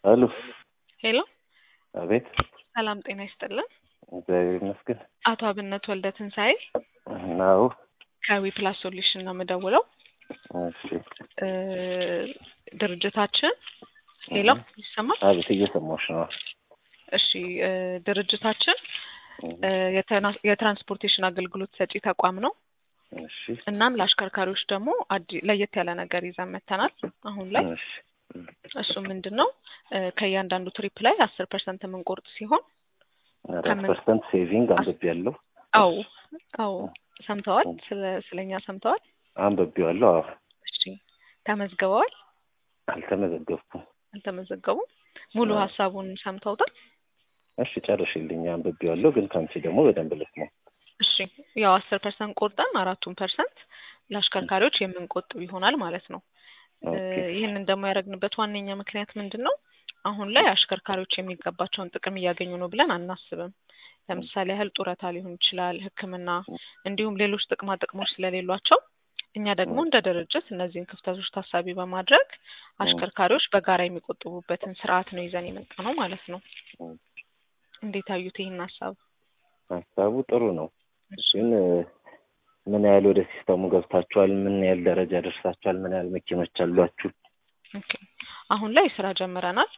አሉ ሄሎ አቤት። ሰላም ጤና ይስጥልን። እግዚአብሔር ይመስገን። አቶ አብነት ወልደ ትንሣኤ ናው ከዊ ፕላስ ሶሉሽን ነው የምደውለው። እሺ፣ እ ድርጅታችን ሌላው ይሰማል? አቤት፣ እየሰማሁሽ ነው። እሺ እ ድርጅታችን እ የተና- የትራንስፖርቴሽን አገልግሎት ሰጪ ተቋም ነው። እሺ፣ እናም ለአሽከርካሪዎች ደግሞ አዲ- ለየት ያለ ነገር ይዘን መጥተናል አሁን ላይ እሺ፣ እሱ ምንድን ነው እ ከእያንዳንዱ ትሪፕ ላይ አስር ፐርሰንት የምንቆርጥ ሲሆን አራት ከምን- ፐርሰንት ሴቪንግ አንብቤያለሁ። አው አው ሰምተዋል? ስለ ስለኛ ሰምተዋል? አንብቤዋለሁ። አዎ፣ እሺ ተመዝግበዋል? አልተመዘገብኩም። አልተመዘገቡም? ሙሉ አዎ። ሀሳቡን ሰምተውታል? እሺ፣ ጨርሽልኝ። አንብቤዋለሁ፣ ግን ከአንቺ ደግሞ በደንብ ልስማው። እሺ ያው አስር ፐርሰንት ቆርጠን አራቱን ፐርሰንት ለአሽከርካሪዎች የምንቆጥብ ይሆናል ማለት ነው። እ ኦኬ፣ ይህንን ደግሞ ያደረግንበት ዋነኛ ምክንያት ምንድን ነው? አሁን ላይ አሽከርካሪዎች የሚገባቸውን ጥቅም እያገኙ ነው ብለን አናስብም። ለምሳሌ ያህል ጡረታ ሊሆን ይችላል፣ ሕክምና እንዲሁም ሌሎች ጥቅማ ጥቅሞች ስለሌሏቸው እኛ ደግሞ እንደ ድርጅት እነዚህን ክፍተቶች ታሳቢ በማድረግ አሽከርካሪዎች በጋራ የሚቆጥቡበትን ስርዓት ነው ይዘን የመጣ ነው ማለት ነው። እንዴት አዩት ይህን ሀሳብ? ሀሳቡ ጥሩ ነው፣ ግን እ ምን ያህል ወደ ሲስተሙ ገብታችኋል? ምን ያህል ደረጃ ደርሳችኋል? ምን ያህል መኪኖች አሏችሁ? ኦኬ አሁን ላይ ስራ ጀምረናል።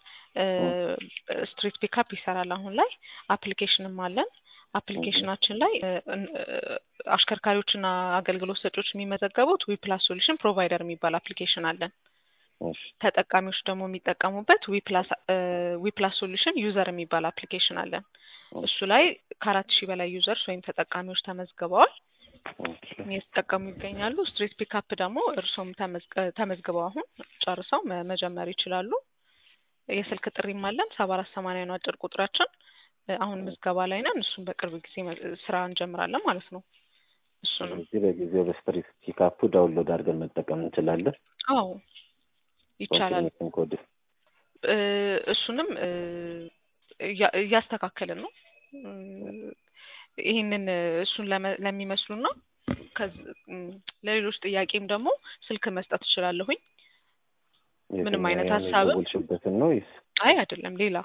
ስትሪት ፒካፕ ይሰራል። አሁን ላይ አፕሊኬሽንም አለን። አፕሊኬሽናችን ላይ እ እ አሽከርካሪዎችና አገልግሎት ሰጪዎች የሚመዘገቡት ዊፕላስ ሶሉሽን ፕሮቫይደር የሚባል አፕሊኬሽን አለን። እሺ፣ ተጠቃሚዎች ደግሞ የሚጠቀሙበት ዊፕላስ ዊፕላስ ሶሉሽን ዩዘር የሚባል አፕሊኬሽን አለን። እሱ ላይ ከአራት ሺህ በላይ ዩዘርስ ወይም ተጠቃሚዎች ተመዝግበዋል ኦኬ፣ እየተጠቀሙ ይገኛሉ። ስትሪት ፒካፕ ደግሞ እርሶም ተመዝገ- ተመዝግበው አሁን ጨርሰው መ- መጀመር ይችላሉ። የስልክ ጥሪም አለን። ሰባ አራት ሰማንያ ነው አጭር ቁጥራችን። እ አሁን ምዝገባ ላይ ነን። እሱም በቅርብ ጊዜ መ- ስራ እንጀምራለን ማለት ነው። እሱንም ስለዚህ በጊዜው በስትሪት ፒካፑ ዳውንሎድ አድርገን መጠቀም እንችላለን። አዎ ይቻላል። ኮንፊርሜሽን ኮድ እ እሱንም እ እያ- እያስተካከልን ነው። እ ይህንን እ እሱን ለመ- ለሚመስሉና ከዚ- እም ለሌሎች ጥያቄም ደግሞ ስልክ መስጠት እችላለሁኝ። ምንም አይነት የትኛው ሀሳብም? የደወልሽበትን ነው ወይስ? አይ አይደለም፣ ሌላ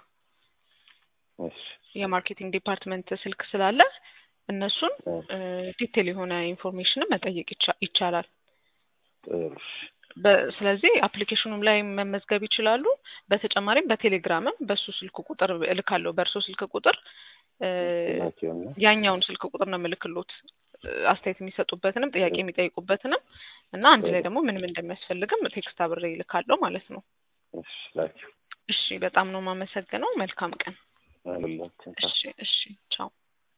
እሺ፣ የማርኬቲንግ ዲፓርትመንት ስልክ ስላለ እነሱን እ ዲቴል የሆነ ኢንፎርሜሽንም መጠየቅ ይቻ- ይቻላል። ጥሩ። እሺ፣ በ- ስለዚህ አፕሊኬሽኑም ላይ መመዝገብ ይችላሉ። በተጨማሪም በቴሌግራምም በሱ ስልክ ቁጥር እልካለሁ። በእርሶ ስልክ ቁጥር እ ላኪውና ያኛውን ስልክ ቁጥር ነው የምልክሎት እ አስተያየት የሚሰጡበትንም ጥያቄ የሚጠይቁበትንም እና አንድ ላይ ደግሞ ምንም እንደሚያስፈልግም ቴክስት አብሬ ይልካለሁ ማለት ነው። እሺ፣ ላኪው እሺ፣ በጣም ነው የማመሰግነው። መልካም ቀን። ሁላችን እሺ፣ እሺ፣ ቻው።